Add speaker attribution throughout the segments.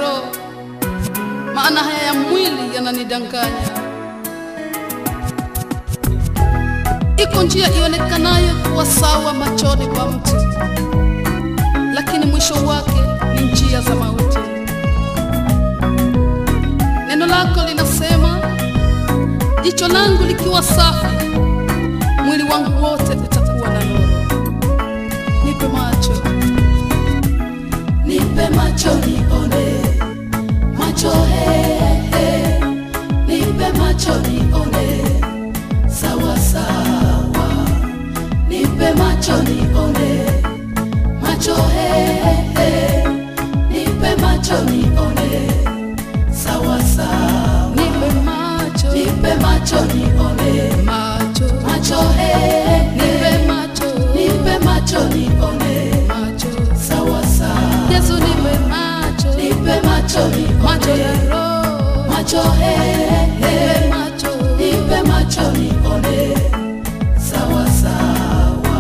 Speaker 1: roho, maana haya ya mwili yananidanganya. Iko njia ionekanayo kuwa sawa machoni pa mtu, lakini mwisho wake ni njia za mauti. Neno lako linasema, jicho langu likiwa safi, mwili wangu wote utakuwa na nuru. Nipe macho,
Speaker 2: nipe macho nione, macho he, he. nipe macho nione, sawa sawa, nipe macho nione, macho he, he. nipe macho nione, sawa sawa,
Speaker 1: nipe macho,
Speaker 2: nipe macho nione,
Speaker 1: macho,
Speaker 2: macho he, he.
Speaker 1: nipe macho,
Speaker 2: nipe macho nione,
Speaker 1: macho.
Speaker 2: sawa sawa,
Speaker 1: Yesu nipe macho,
Speaker 2: nipe macho nione,
Speaker 1: macho ya roho,
Speaker 2: macho he, he.
Speaker 1: nipe macho,
Speaker 2: nipe macho nione, sawa sawa.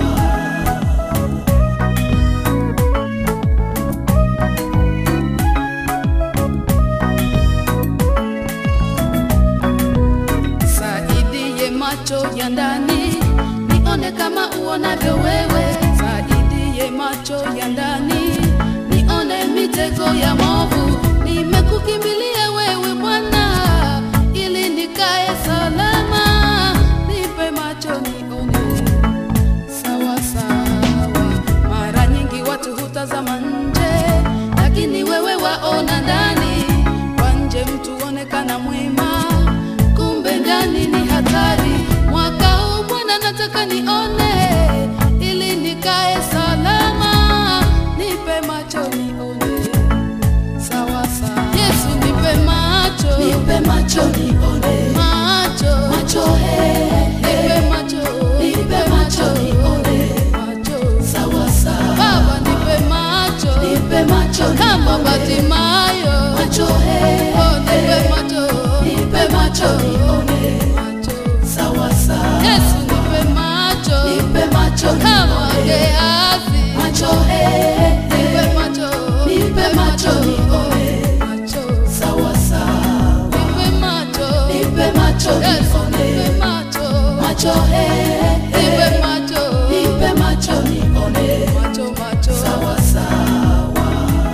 Speaker 1: saidie macho ya ndani, nione kama uonavyo wewe. Saidie macho ya ndani, nione mitego ya movu. Nimekukimbilia wewe Bwana, ili nikae salama. Nipe macho nione sawa sawa. Mara nyingi watu hutazama nje, lakini wewe waona ndani. Kwa nje mtu onekana mwema, kumbe ndani ni hatari. Mwaka huu Bwana nataka nione, ili nikae salama. Nipe macho nione sawa sawa. Yesu nipe macho,
Speaker 2: Nipe macho nione,
Speaker 1: macho,
Speaker 2: macho he, he.
Speaker 1: nipe macho,
Speaker 2: Nipe macho nione,
Speaker 1: macho.
Speaker 2: sawa sawa.
Speaker 1: Baba nipe macho
Speaker 2: Nipe macho
Speaker 1: kama
Speaker 2: nione,
Speaker 1: Batimayo,
Speaker 2: macho he,
Speaker 1: oh nipe
Speaker 2: he.
Speaker 1: macho,
Speaker 2: Nipe macho nione,
Speaker 1: macho.
Speaker 2: sawa sawa.
Speaker 1: Yesu nipe macho
Speaker 2: Nipe macho
Speaker 1: kama
Speaker 2: nione,
Speaker 1: Gehazi,
Speaker 2: macho he, he.
Speaker 1: nipe macho,
Speaker 2: Nipe macho nione,
Speaker 1: macho,
Speaker 2: sawa sawa.
Speaker 1: nipe macho,
Speaker 2: Nipe macho
Speaker 1: Yesu nipe
Speaker 2: nione,
Speaker 1: macho,
Speaker 2: macho he, he.
Speaker 1: nipe macho,
Speaker 2: Nipe macho nione,
Speaker 1: macho, macho.
Speaker 2: sawa sawa.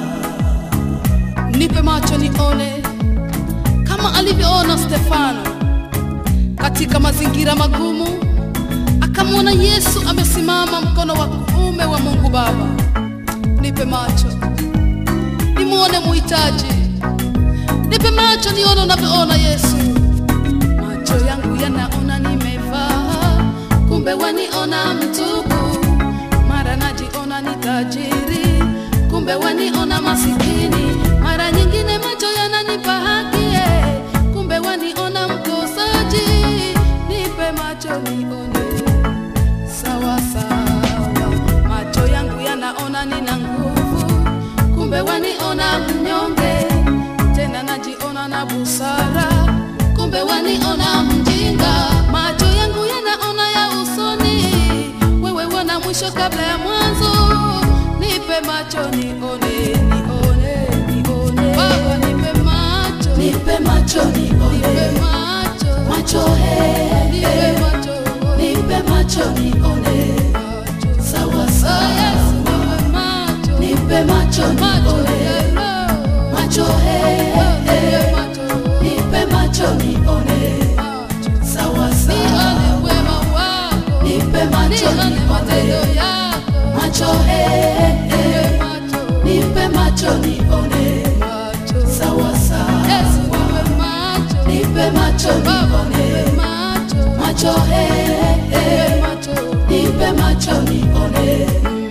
Speaker 1: nipe macho nione kama alivyoona Stefano katika mazingira magumu, akamwona Yesu amesimama mkono wa kuume wa Mungu Baba. Nipe macho nimwone muhitaji, nipe macho nione unavyoona Yesu. Macho yangu yanaona nimevaa, kumbe waniona mtupu. Mara najiona ni tajiri, kumbe waniona masikini. Mara nyingine macho yananipa haki, eh, kumbe waniona mkosaji. Nipe macho nione sawa sawa. Macho yangu yanaona nina nguvu, kumbe waniona mnyonge. Tena najiona na busara, kumbe waniona mjinga. Macho yangu yanaona ya usoni, wewe wana mwisho kabla ya mwanzo. Nipe macho nione, nione, nione. Baba nipe macho,
Speaker 2: Nipe macho
Speaker 1: nipe
Speaker 2: nione,
Speaker 1: macho,
Speaker 2: macho he,
Speaker 1: nipe
Speaker 2: he.
Speaker 1: macho,
Speaker 2: Nipe macho nione,
Speaker 1: macho.
Speaker 2: sawa
Speaker 1: Oh,
Speaker 2: sawa.
Speaker 1: Yesu, nipe macho,
Speaker 2: Nipe macho
Speaker 1: macho
Speaker 2: nione,
Speaker 1: ya roho.
Speaker 2: macho he,
Speaker 1: Oh, nipe
Speaker 2: he.
Speaker 1: macho,
Speaker 2: Nipe macho nione,
Speaker 1: macho.
Speaker 2: sawa sawa.
Speaker 1: Nione wema wako,
Speaker 2: Nipe macho
Speaker 1: nione matendo
Speaker 2: nione,
Speaker 1: yako.
Speaker 2: macho he, he.
Speaker 1: Nipe macho,
Speaker 2: Nipe macho nione,
Speaker 1: macho.
Speaker 2: sawa sawa.
Speaker 1: Yesu, nipe macho,
Speaker 2: Nipe macho
Speaker 1: Baba,
Speaker 2: nione,
Speaker 1: nipe macho,
Speaker 2: macho he, he.
Speaker 1: nipe macho.
Speaker 2: Nipe macho nione,
Speaker 1: Mm.